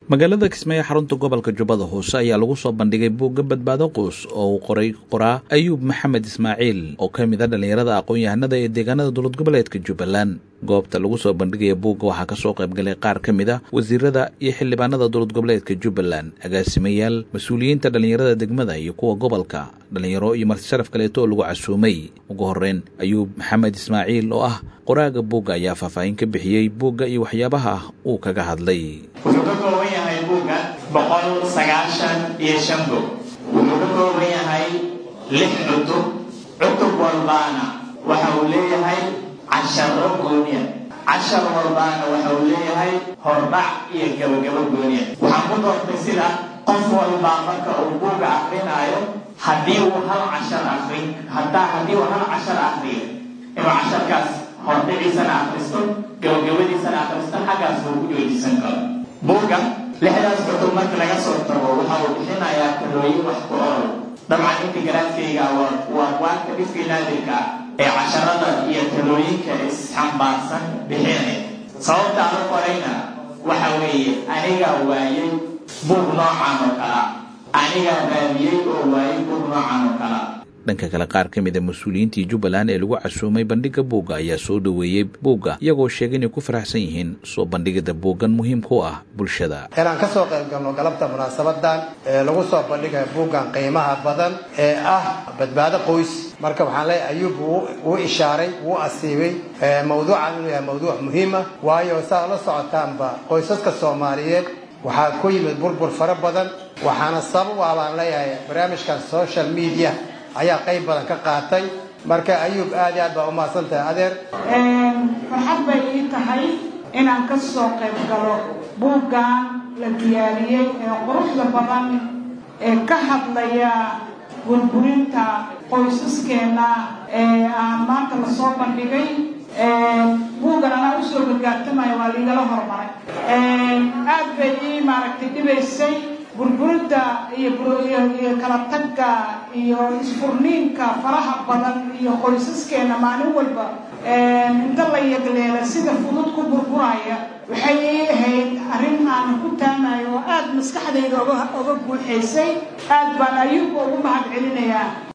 magaalada kismaayo xarunta gobolka jubbada hoose ayaa lagu soo bandhigay buugga badbaado quus oo uu qoray qoraa ayuub maxamed ismaaciil oo ka mid a dhallinyarada aqoon-yahanada ee deegaanada dowlad goboleedka jubbaland goobta lagu soo bandhigaya buugga waxaa kasoo qaybgalay qaar ka mid a wasiirada iyo xildhibaanada dowlad goboleedka jubbaland agaasimayaal mas-uuliyiinta dhallinyarada degmada iyo kuwa gobolka dhallinyaro iyo marti sharaf kaleeto oo lagu casuumay ugu horreyn ayuub maxamed ismaaciil oo ah qoraaga buugga ayaa faahfaahin ka bixiyey buugga iyo waxyaabaha uu kaga hadlay wuxuu ka kooban yahay buugga boqol sagaashan iyo shan bog wuxuu ka kooban yahay lix cutub cutub walbaana waxa uu leeyahay casharo gooniya cashar walbaana waxa uu leeyahay hordhac iyo gabagabo gooniya waxaan ku doortay sida qof walbaa marka uu buugga akrinaayo haddii uu hal cashar akri haddaa haddii uu hal cashar akriyo inuu casharkaas hordhiciisana akristo gabagabadiisana akristo xaggaas uu ku joojisan karo buugga lixdaas cutub marka laga soo tago waxa uu bixinayaa talooyin wax ku oral dabcan inta garaadkayga waa waanka dhifkii naadirka ee casharada iyo talooyinka isxambaarsan bixinaya sababta aan u qorayna waxa weeye anigaa waayay buug noocan oo kala anigaa raadiyey oo waayay buug noocan oo kala dhanka kale qaar ka mid a mas-uuliyiintii jubbaland ee lagu casuumay bandhigga buugga ayaa soo dhoweeyey buugga iyagoo sheegay inay ku faraxsan yihiin soo bandhigida buuggan muhiimka u ah bulshada inaan ka soo qayb galno galabta munaasabadan ee lagu soo bandhigaya buuggan qiimaha badan ee ah badbaado qoys marka waxaan leeyahay ayuub wuu ishaaray wuu asiibay mawduucan inuu yahay mawduuc muhiima waayo saa la socotaanba qoysaska soomaaliyeed waxaa ku yimid burbur fara badan waxaana sabab ah baan leeyahay barnaamijkan social media ayaa qayb badan ka qaatay marka ayuub aad iyo aad baa umahadsan tahay adeer farxad bay ii tahay inaan ka soo qayb galo buuggan la diyaariyey ee quruxda badan ee ka hadlaya burburinta qoysaskeena ee aan maanta lasoo bandhigay buuggan anaa usoo gargaartamaya waa liigala hormaray aad bay ii maaragtay dhibaysay burburinta iyo kala tagga iyo isfurniinka faraha badan iyo qoysaskeena maalin walba inta la yagleela sida fudud ku burburaya waxay ii ahayd arrin aan ku taamayo oo aada maskaxdayda oga buuxaysay aad baan ayuubka ugu mahad celinayaa